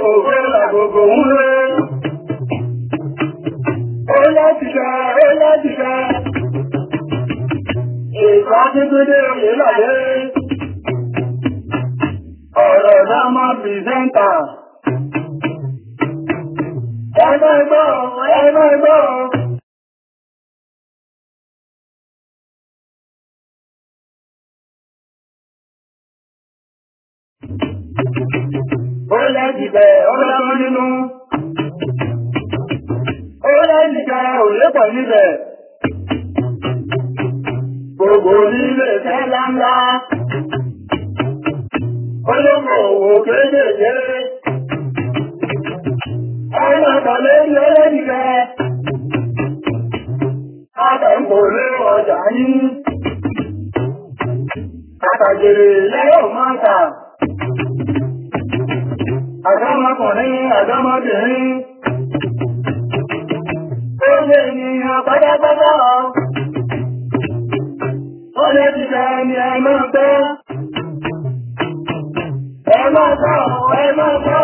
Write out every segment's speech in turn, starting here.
òwe làgbogbo ń lé. Ó láti ṣá, ó láti ṣá. Ìgbà tuntun dé òye làdé. Ọ̀rọ̀ náà máa pìrìsẹ́ńtà. Ẹ máa gbọ́, ẹ máa gbọ́. Ó lẹ́jìbẹ̀ ọlọ́run nínú. Ó lẹ́jìbẹ̀ òlépọ̀ níbẹ̀. Gbogbo nílé tẹ́lá ńlá. Olóko òwò kéékèèké. Ọlọ́pàá lórí ọlẹ́jìbẹ̀. Àtẹ̀kò lé ọjà yín. Àtàjèrè lẹ́yọ̀ máa tà. Àdámọ́kùnrin, àdámọ́bìnrin. Ó lè ènìyàn pátápátá. Ó lè ti jẹ ẹni ẹ máa gbọ́. Ẹ máa gbọ́, ẹ máa gbọ́.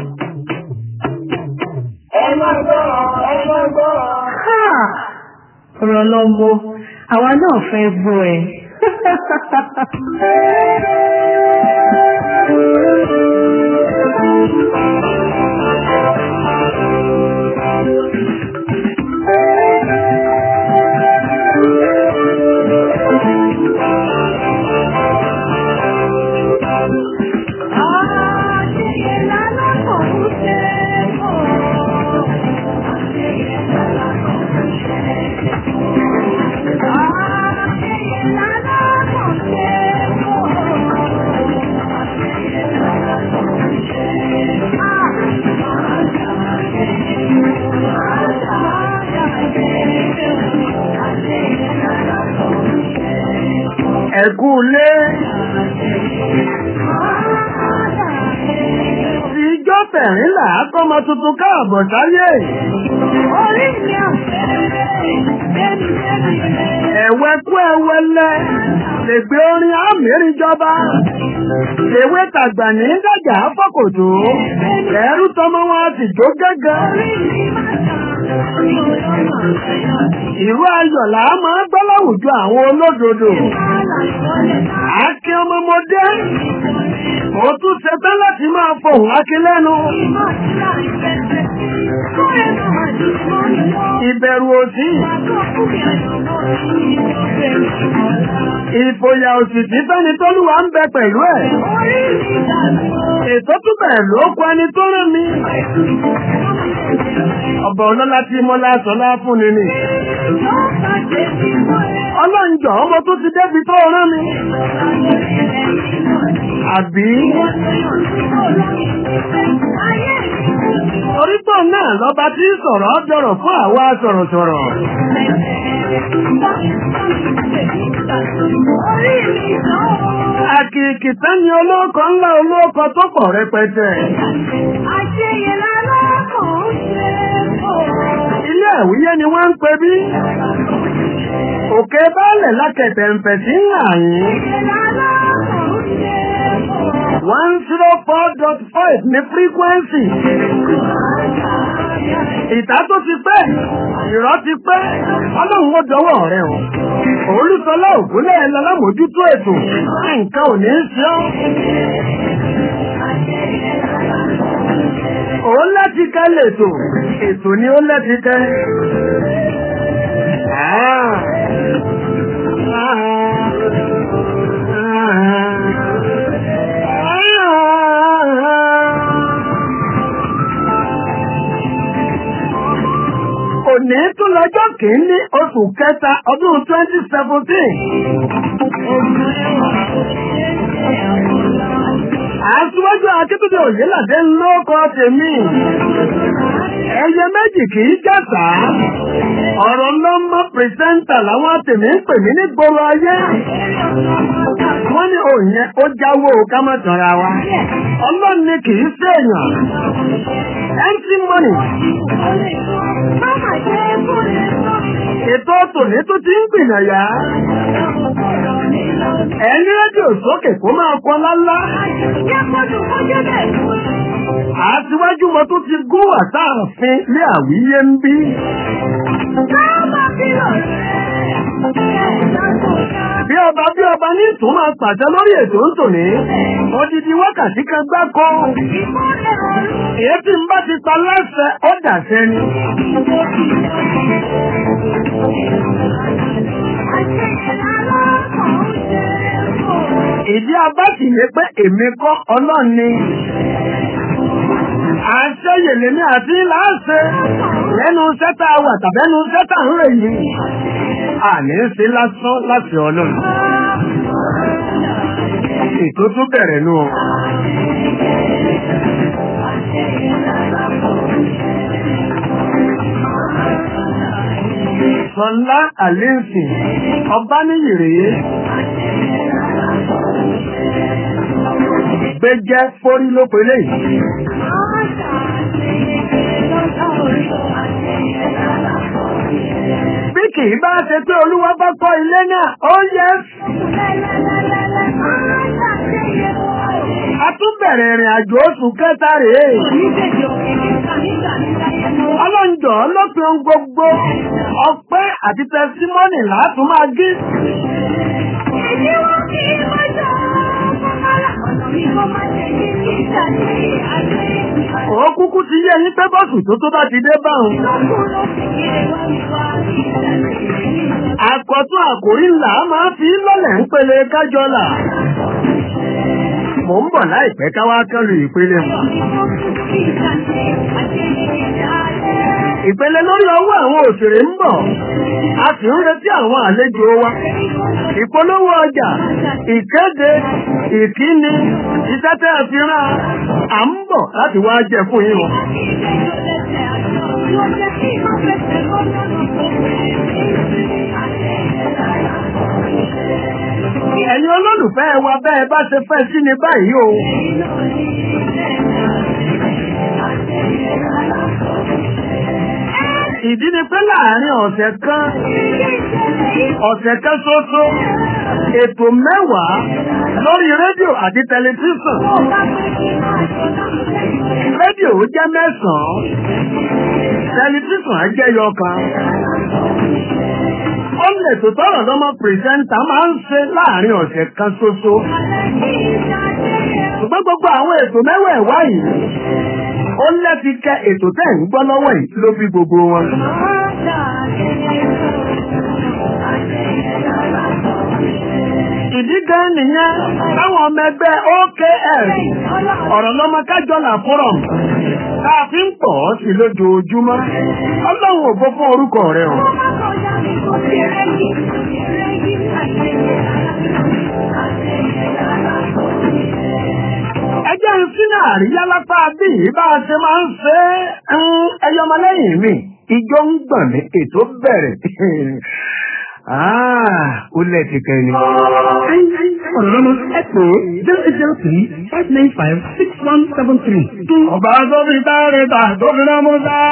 Ẹ máa gbọ́, ẹ máa gbọ́. Ha! ọ̀rọ̀ lọ́mọ àwa náà fẹ́ gbọ́ ẹ. Ẹ̀kú lé. Ti ijọ́ tẹ̀rínlà kọ́mọ tuntun káàbọ̀ sáyé. Ẹ̀wẹ́ kú ẹwẹ́lẹ́ lè gbé orin àmìrin jọba. Èwe tàgbà ní dàjà fọ́kòtò. Ẹ̀rú tọmọ wọn ti jó gẹ́gẹ́. Ìró ayọ̀ là á máa gbọ́ láwùjọ àwọn olódodo. Akin ọmọmọdé. Mo tún ṣetán láti máa fohùn akin lẹ́nu. Ìbẹ̀rù òsì. Ìfòyà òsì tí fẹ́ni tólúwa ń bẹ pẹ̀lú ẹ̀. Ètò túbẹ̀ ló kọ ẹni tó rán mi. Ọba ọlọ́lá tí mọ́lá sọlá fún ni ni. Ọlọ́njọ́ ọmọ tó ti débi tó rán mi. Àbí orípọ̀ náà lọ́ba tí ń sọ̀rọ̀ jọ̀rọ̀ fún àwa sọ̀rọ̀sọ̀rọ̀. Àkìkìtá ni olóòkọ ńlá olóòkọ tó pọ̀ rẹpẹtẹ. Ilé àwíyé ni wọ́n ń pè bí. Òkè báàlẹ̀ lákẹ̀tẹ̀ ń fẹ̀ sí àyín. One zero four dot five ní frequency. Ìta tó ti pẹ́, ìrọ́ ti pẹ́, ọlọ́run ó dọwọ́ rẹ̀ o. Olúsọlá ògúnlẹ̀ lọ́lámójútó ètò, nǹkan ò ní í ṣe ọ́. Òun láti ká lètò, ètò ni ó láti ká. Ah. Òní tún lọ́jọ́ kìíní oṣù kẹta ọdún 2017. Àṣíwájú Akíntúndé Òyìnládé lóko tèmi. Ẹyẹ méjì kì í jàsà. Ọ̀rọ̀ lọ́mọ pìrìsẹ́ńtà làwọn tèmi ń pè mí ní gbòòrò ayé. Wọ́n ní òyìn ó jáwó ká má tọ̀ra wa. Ọlọ́run ni kì í ṣèèyàn. MC Money. Ètò tòní tó ti ń gbìyànjá. Ẹni rédíò sókè kó máa kọ lálá. Àtiwájú mo tún ti gún àtààfin ní àwíyé ń bí. Bí ọba bí ọba ní ìtún máa pàṣẹ lórí ètò ń tò ní. Odidi wákàtí kan gbáko. Èyí tí ń bá ti pa láṣẹ ó dàṣẹ ni. Ìdí abá sì ní pé èmi kọ́ ọlọ́run ni. Àṣeyèlé ní àti láàṣẹ lẹ́nu sẹ́tà wà tàbẹ́nu sẹ́tà ń rè yìí. Àní ń ṣe lásán láti ọlọ́run. Ètò tún bẹ̀rẹ̀ nù ọ. Sọlá Àlẹ́sìn, ọba níyì rèé. Gbẹ́jẹ́ fórí ló pelé yìí. Bí kì í bá ṣe pé Olúwa bá kọ́ ilé náà, ó yẹ. A tún bẹ̀rẹ̀ ìrìn àjò oṣù kẹta rèé. Ọlọ́njọ́ lópin ohun gbogbo, ọpẹ́ àti tẹsímọ́nì látún máa gí. Ó kúkú ti yé yín pé bọ́ọ̀sù tó tó bá ti dé báhùn. Àkọ́tún àkòrí ńlá máa fi lọ́lẹ̀ ń pele kájọ́là. Mò ń bọ̀ láìpẹ́ káwá kẹ́lu ìpele mọ̀. Ìpele lórí ọwọ́ àwọn òṣèré ń bọ̀. A sì ń retí àwọn àlejò wa. Ìpolówó ọjà, ìkéde, ìkíni, iṣẹ́ tẹ́ fi rán à ń bọ̀ láti wá jẹ fún yín o. Ẹ̀yin olólùfẹ́ wa bẹ́ẹ̀ bá ṣe fẹ́ sí ni báyìí o. Ìdí ni pé láàárín ọ̀sẹ̀ kan, ọ̀sẹ̀ kan ṣoṣo, ètò mẹ́wàá lórí rédíò àti tẹlifíṣàn. Rédíò jẹ́ mẹ́sàn-án, tẹlifíṣàn á jẹ́ yọkan. Ó lè tó tọ́rọ̀ lọ́mọ pìrìsẹ́ńtà máa ń ṣe láàárín ọ̀sẹ̀ kan ṣoṣo. Ṣùgbọ́n gbogbo àwọn ètò mẹ́wẹ̀ẹ̀wá yìí, ó lẹ́ti kẹ ètò tẹ́ ń gbọ́ lọ́wọ́ yìí ló fi gbogbo wọn. Ìdí gan nìyẹn táwọn ọmọ ẹgbẹ́ OKS ọ̀rọ̀ lọ́mọ kájọ́là forum tá a fi ń pọ̀ ọ́ sí lójoojúmọ́. Ọlọ́run ògbó fún orúkọ rẹ̀ o. Ẹjẹ́ ń sínú àríyá lápá bí bá a ṣe máa ń ṣe é ẹyọmọlẹ́yìn mi. Ijó ń gbọ̀n ní ètò bẹ̀rẹ̀. ó lẹ́ẹ̀tì kẹ́ni. ọ̀rọ̀ lọ́mọ ẹ pè é zero eight zero three five nine five six one seven three. Ọba tó fi sáré ta tó fi rán mú sá.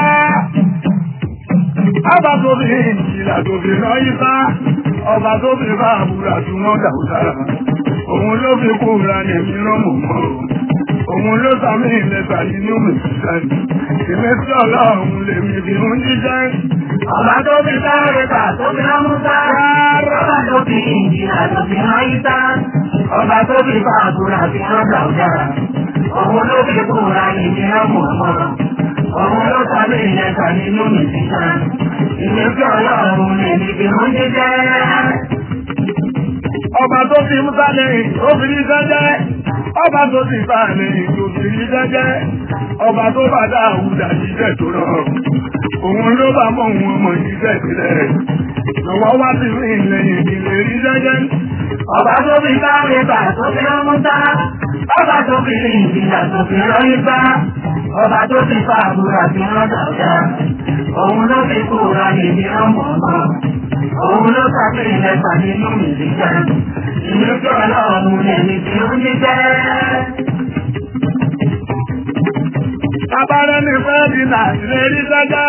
Ọba tó fi ìjìlá tó fi rán yí sá. Ọba tó fi bá àbúrà tí wọ́n dà ó sára. Òun ló fi kúra ní èmi ló mọ̀ mọ́. Òun ló sàmì ìlẹ́ta nínú mi sísẹ́. Ìmẹ́sí ọlọ́run lèmi fi ń jíjẹ́. Ọba tó fi sáré ta tó fi rán mú sá. Ọba tó fi ìjìlá tó fi rán yí sá. Ọba tó fi bá àbúrà tí wọ́n dà ó sára. Òun ló fi kúra ní èmi ló mọ̀ mọ́. Òun ló sàmì ìlẹ́ta nínú mi sísẹ́. Ìmẹ́sí ọlọ́run lèmi fi ń jíjẹ́. Ọba tó fi Musa lẹ́yìn tó fi ní sẹ́jẹ́. Ọba tó fi bá lẹ́yìn tó fi ní sẹ́jẹ́. Ọba tó bá dá àwùdà jíjẹ́ tó rọrùn. Òun ló bá mọ̀ òun ọmọ jíjẹ́ ìpìlẹ̀. Lọ́wọ́ wá sí rí lẹ́yìn ìdílé rí sẹ́jẹ́. Ọba tó fi sáré ta tó fi rán mú sá. Ọba tó fi ìjìlá tó fi rán yí sá. Ọba tó fi fa àbúrà tí wọ́n dà ó dá. Òun ló fi kúra ní èmi ló mọ̀ mọ́. Òun ló sàbí ìlẹ́ta nínú mi jíjẹ́. Ìmẹ́sí ọlọ́run lèmi fi ń jíjẹ́. Abárẹ́ ní fẹ́ẹ́dì náà lè rí sẹ́jẹ́.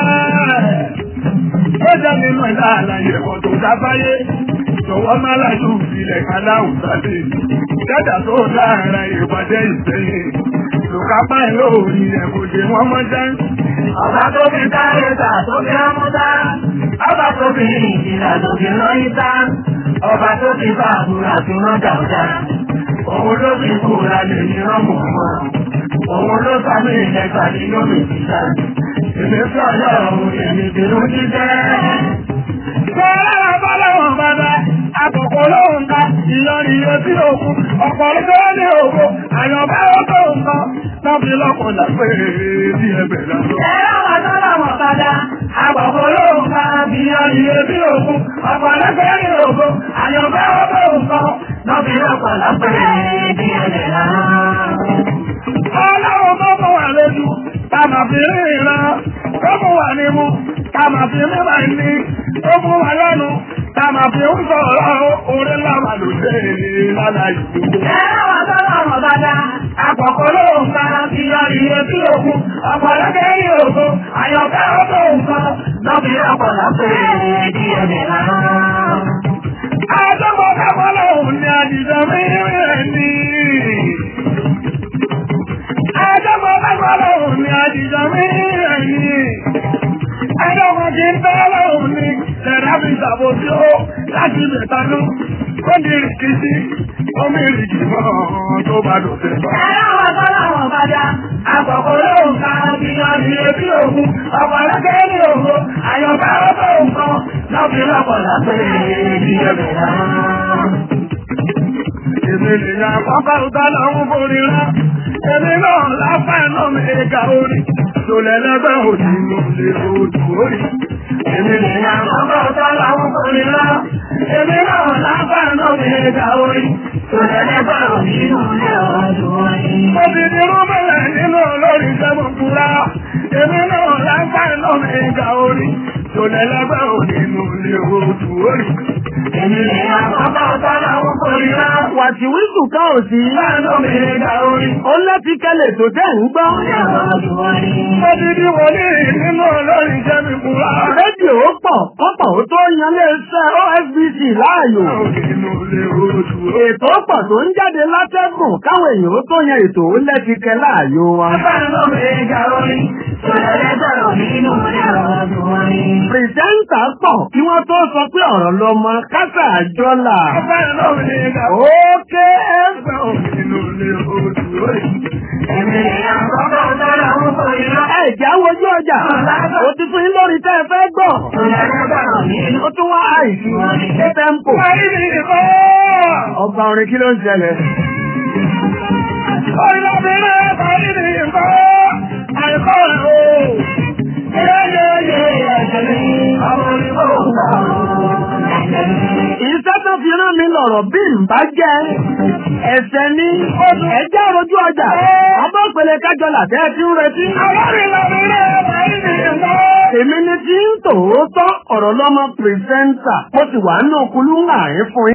Ó jẹ́ nínú ìlà àlàyé ẹ̀kọ́ tó dábáyé. Jọ̀wọ́ má lájú ìfilẹ̀ kaláhùn sáde. Dẹ́dà tó dára ìpàdé ìsẹ́yìn. lùkà báyìí lórí rẹ̀ kò dé wọ́n mọ́ jẹ́. Ọba tó fi sáré ta tó fi rámúta. Ọba tó fi ìjìnlá tó fi rán ìta. Ọba tó fi bá àbúrà tó rán dàúdà. Òun ló fi kúra lè ní rọ́mù wọn. Òun ló sàmì ìlẹ́gbà ní lómi ìta. Èmi sọ ọlọ́run èmi bínú jíjẹ́. Bọ́lá bọ́lọ́wọ̀n bàbá, àkọ́kọ́ lóhùn ká, ìyọrin yóò sí òkú, ọ̀pọ̀ ló ní òkú, àyànbá ó tó nǹkan, tán fi lọ́kọ̀ lápẹ́ bí ẹbẹ̀ lọ́dọ̀. Ẹ̀rọ wọn tó lọ́mọ padà. Àgbọ̀kọ̀ lóhùn ká bí ọyìn etí òkun. Ọ̀pọ̀ lọ́pẹ́ ní òkun. Àyànfẹ́ ó tó nǹkan. Lọ́bí lọ́pọ̀ lọ́pẹ́ bí ẹ̀jẹ̀ náà. Ọlọ́run tó mọ̀ wà lójú, ta mà fi rí ìran, tó mọ̀ wà nímú, ta mà fi rí wà ní, tó mú wà lẹ́nu, ta mà fi ń sọ̀rọ̀ orí láwà ló dé lálá ìlú. Ẹ̀rọ wọn tó lọ́mọ padà. Àgbọ̀kọ̀ lóhùn ká bí ọyìn etí òkun. Ọ̀pọ̀ lọ́pẹ́ ní òkun. Àyànfẹ́ ó tó nǹkan. Lọ́bí lọ́pọ̀ lọ́pẹ́ bí ẹ̀jẹ̀ náà. Àjọ́mọ̀ kápọ̀ lọ́hùn ní àdìjọ mìíràn ní. Àjọ́mọ̀ kápọ̀ lọ́hùn ní àdìjọ mìíràn ní. Àjọ́mọ̀ kí ń tọ́ lọ́hùn ní tẹ̀rábì ìṣàbò tí ó láti ìbẹ̀tanú. Ó ní ìrìkìsí, ó ní ìrìkì mọ́ tó bá dòfin bá. Ẹ̀rọ wọn tó lọ́mọ padà. Àgbọ̀kọ̀ lóhùn ká bí ọyìn etí òkun. Ọ̀pọ̀ lọ́pẹ́ ní òkun. Àyànfẹ́ ó tó nǹkan. Lọ́bí lọ́pọ̀ lọ́pẹ́ bí ẹ̀jẹ̀ náà. Èmi nìyà pápá ọ̀tá làwọn borí rá. Èmi náà lápá iná mi ga orí. Tòlẹ̀ lẹ́gbẹ́ òdì ló lè odò orí. Èmi nìyà Ọgbà ọ̀tọ́ làwọn kò ní lọ. Èmi náà lápá náà mi ga orí. Tòlẹ́lẹ́gbà ò nínú ilé ọdún wáyé. mo ti di rúbẹ̀lẹ̀ nínú olórí sẹ́gun fúra. Èmi náà lápá iná mi ga orí. Tòlẹ̀ lẹ́gbẹ́ òdì ló lè odò orí. Èmi ni ọgbà ọ̀tọ́ làwọn kò ní lọ. Wàtíwísù ká ò sí. Láàánú mi ga orí. Ó lẹ́tí kẹlẹ̀ tó tẹ̀ ń gbọ́. Ilé ọdún wáyé. Mo ti di wòlíì nínú olórí sẹ́gun fúra. Rédíò pọ̀ kọ́pọ̀ ó tó yan lé iṣẹ́ OSBC láàyò. Ètò pọ̀ tó ń jáde látẹ́gùn káwọn èèyàn ó tó yan ètò ó lẹ́tìkẹ́ láàyò wa. Láàánú mi ga orí. Tòlẹ́lẹ́gbà ò nínú ilé ọdún wáyé. Pìrìsẹ́ńtà pọ̀ kí wọ́n tó sọ pé ọ̀rọ̀ lọmọ kásà àjọlà. Ókè ẹgbẹ́ òmìnira lè ojú rẹ̀. Èmi ni ọgbà ọ̀tọ́ làwọn kò ní lọ. Ẹ jẹ́ wojú ọjà. Ó ti fún yín lórí tẹ́ ẹ fẹ́ gbọ́. Tòlẹ́lẹ́gbà ò nínú Ó tún wá àìsí ṣé tẹ́ḿpò. Ọba orin kí ló ń ṣẹlẹ̀? Ọ̀rìnàbìnrin parí ni nǹkan àìkọ́ rẹ̀ o. Iṣẹ́ tó fi rán mi lọ̀rọ̀ bí n bá jẹ́ ẹ̀sẹ̀ ní ẹjẹ́ rojú ọjà. Ọba òpèlè kájọ làtẹ́ tí ń retí. Èmi ni tí ń tòótọ́ ọ̀rọ̀ lọ́mọ pìrìsẹ́ńtà. Mo sì wà nínú kulú ń àárín fún yín.